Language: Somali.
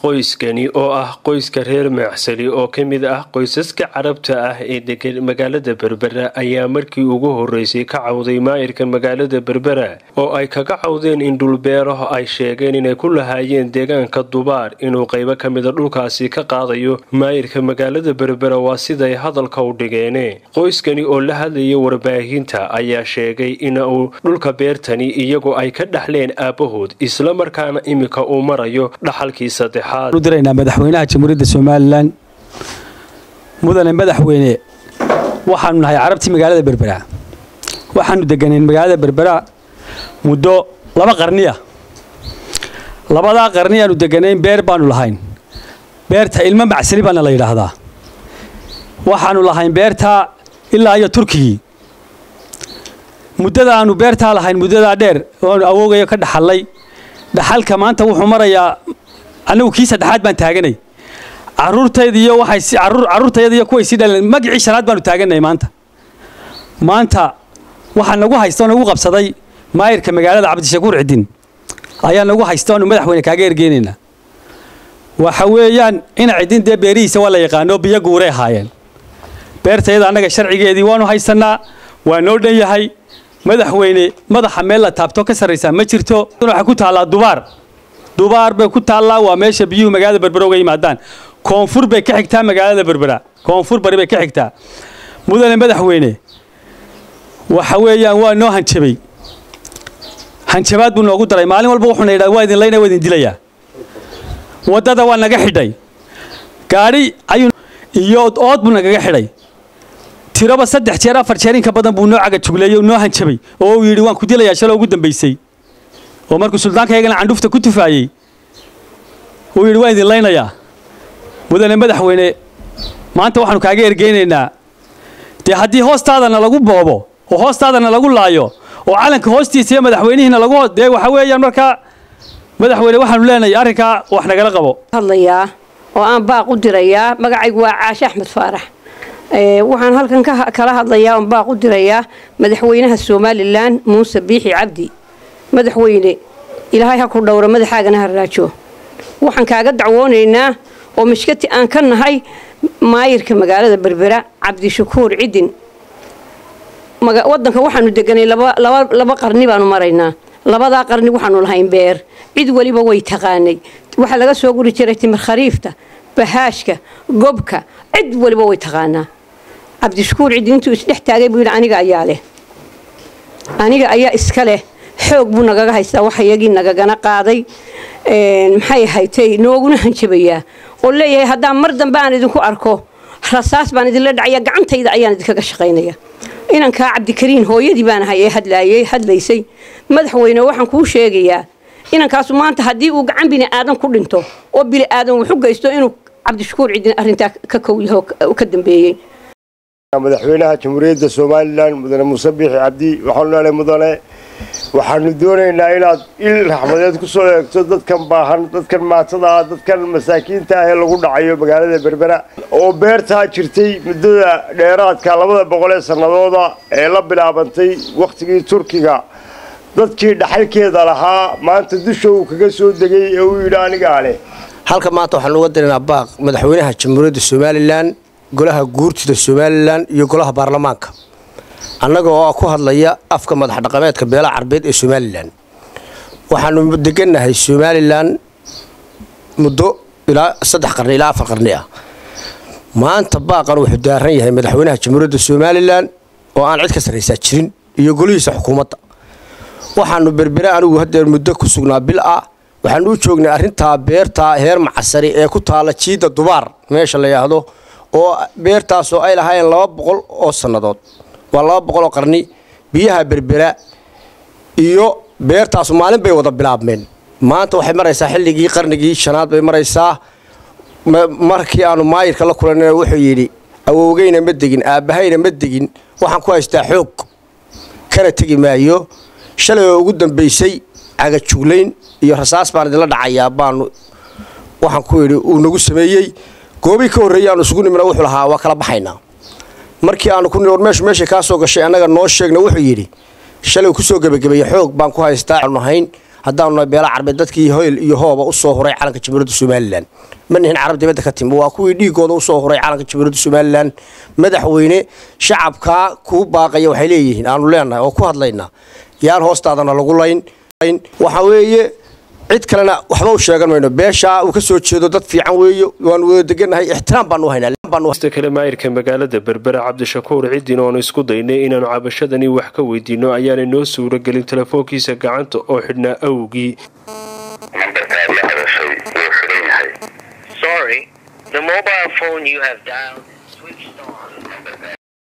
qoyskani oo ah qoyska reer maacsali oo ka mid ah qoysaska carabta ah ee degan magaalada berbera ayaa markii ugu horeysay ka cawday maayirka magaalada berbera oo ay kaga cawdeen in dhulbeeraho ay sheegeen inay ku lahaayeen deegaanka dubaar inuu qaybo ka mida dhulkaasi ka qaadayo maayirka magaalada berbera waa siday hadalka u dhigeene qoyskani oo la hadlaya warbaahinta ayaa sheegay in uu dhulka beertani iyagoo ay ka dhaxleen aabbahood islamarkaana iminka uu marayo dhaxalkii saddexaad diraynaa madaxweynaha jamhuuriyadda somalilan mudane madaxweyne waxaanu nahay carabtii magaalada berbera waxaanu deganeen magaalada berbera muddo laba qarniya labadaa qarni aanu deganayn beer baanu lahayn beerta ilmo macsali baana la yidhaahdaa waxaanu lahayn beerta ilaa iyo turkigii muddada aanu beertaa lahayn muddadaa dheer oanu awoogayo ka dhaxallay dhaxalka maanta wuxuu marayaa annagu kii saddexaad baan taaganay caruurtaydiiyo waxay carruurtayadiiyo kuway sii dhaleen magicii shanaad baanu taaganay maanta maanta waxaa nagu haysta oo nagu qabsaday maayirka magaalada cabdishakuur cidin ayaa nagu haysta oanu madaxweyne kaaga ergeynaynaa waxa weeyaan ina cidin dee beerihiisa waa la yaqaano biyo guuray ahaayeen beertayada annaga sharcigeedii waanu haysannaa waa noo dhan yahay madaxweyne madaxa meel la taabto ka sarraysaa ma jirto waxay ku taallaa dubaar dubaar bay ku taallaa waa meesha biyuhu magaalada berbera uga yimaadaan koonfur bay ka xigtaa magaalada berbera koonfur bari bay ka xigtaa mudane madaxweyne waxa weeyaan waa noo hanjabay hanjabaad buu noogu daray maalin walba wuxuuna yidhaha waa idin layna waa idin dilayaa waddada waa naga xidhay gaadhi ayuu iyo ood buu nagaga xidhay tiroba saddex jeer afar jeer inka badan buu noo cagajugleeyey noo hanjabay oo uu yidhi waan ku dilayaa shaloo ugu dambaysay oo markuu suldaankaygana candhufta ku tufaayey uu yidhi waan idin laynayaa mudane madaxweyne maanta waxaanu kaaga ergeynaynaa dee haddii hoostaadana lagu boobo oo hoostaadana lagu laayo oo calanka hoostiisa iyo madaxweynihiina lagu dee waxa weeyaan markaa madaxweyne waxaanu leenahay arrinkaa wax nagala qabo hadlayaa oo aan baaq u dirayaa magacaygu waa caashe axmed faarax waxaan halkan kala hadlayaa oon baaq u dirayaa madaxweynaha somalilan muuse biixi cabdi madaxweyne ilaahay ha ku dhowro madaxaagana ha raajo waxaan kaaga dacwoonaynaa oo mashkati aan ka nahay maayirka magaalada berbera cabdishakuur cidin wadanka waxaanu deganay laba qarni baanu maraynaa labadaa qarni waxaanu lahayn beer cid weliba way taqaanay waxaa laga soo guri jiray timir khariifta bahaashka gobka cid weliba way taqaanaa cabdishakuur cidin intuu isdhex taagay buu yidhi aniga ayaa leh aniga ayaa iska leh xoog buu nagaga haystaa wax iyagii nagagana qaaday maxay haytay nooguna hanjabayaa oo leeyahay haddaan mar dambe aan idinku arko rasaas baan idinla dhacaya gacantayda ayaan idinkaga shaqaynaya inankaa cabdikariin hooyadii baan ahay ee hadlaayay hadlaysay madaxweyne waxaan kuu sheegayaa inankaasu maanta haddii uu gacan bini aadan ku dhinto oo bini aadan wuxu geysto inuu cabdishakuur cidin arrintaa ka kow yaho ka dambeeyey madaxweynaha jamhuuriyadda somalilan mudane muuse biixi cabdi waxaanu leehay mudane waxaanu doonaynaa inaad il raxmadeed ku soo eegto dadkan baahan dadkan maatada ah dadkan masaakiinta ah ee lagu dhacayo magaalada berbera oo beertaa jirtay muddada dheeraadka labada boqol ee sannadooda ee la bilaabantay wakhtigii turkiga dadkii dhaxalkeeda lahaa maanta dusha uu kaga soo degay ee uu yidhi anigaa leh halka maanta waxaanu uga diraynaa baaq madaxweynaha jamhuuriyadda somalilan golaha guurtida somalilan iyo golaha baarlamaanka annaga oo ku hadlaya afka madax dhaqameedka beelaha carbeed ee somalilan waxaanu degannahay somalilan muddo ilaa saddex qarni ilaa afar qarni ah maanta baaqan wuxuu daaran yahay madaxweynaha jamhuuriyadda somalilan oo aan cid ka sarraysaa jirin iyo golihiisa xukuumadda waxaanu berbere anigu hadeer muddo ku sugnaa bil ah waxaanu u joognay arrintaa beertaa heer macasari ee ku taalla jiidda dubaar meesha la yidhaahdo oo beertaasoo ay lahaayeen laba boqol oo sannadood waa laba boqoloo qarni biyaha berbera iyo beertaasu maalin bay wada bilaabmeen maanta waxay maraysaa xilligii qarnigii shanaad bay maraysaa markii aanu maayirka la kulanina wuxuu yidhi awowgeyna ma degin aabbahayna ma degin waxaan ku haystaa xoog kana tegi maayo shalay oo ugu dambaysay cagajuglayn iyo rasaas baan idinla dhacayaa baanu waxaan ku yidhi uu nagu sameeyey goobii ka horreeyey aanu isugu nimina wuxuu lahaa waa kala baxaynaa markii aanu ku war meeshu meeshay kaa soo gashay annaga noo sheegna wuxuu yidhi shalay kusoo gebagabeeye xoog baan ku haystaa aanu ahayn haddaanu nahay beela carbeed dadkii hoyl iyo hooba usoo huray calanka jamhuuriyadda somalilan ma nihin carab dibadda ka timi waa kuwii dhiigooda usoo huray calanka jamhuuriyadda somalilan madaxweyne shacabkaa kuu baaqaya waxay leeyihiin aanu leenahay oo ku hadlaynaa yaan hoostaadana lagu layn waxa weeye cid kalena waxba u sheegan mayno beeshaa uu ka soo jeedo dad fiican weeye waanu wada degannahay ixtiraam baanu haynaa kale maayirka magaalada berbera cabdishakuur ciddin oonu isku daynay inaanu cabashadani wax ka weydiino ayaanay noo suuro gelin telefoonkiisa gacanta oo xidhnaa awgii nambarkaad la hadashay wuu xidhan yahay Sorry, the mobile phone you have dialed is switched on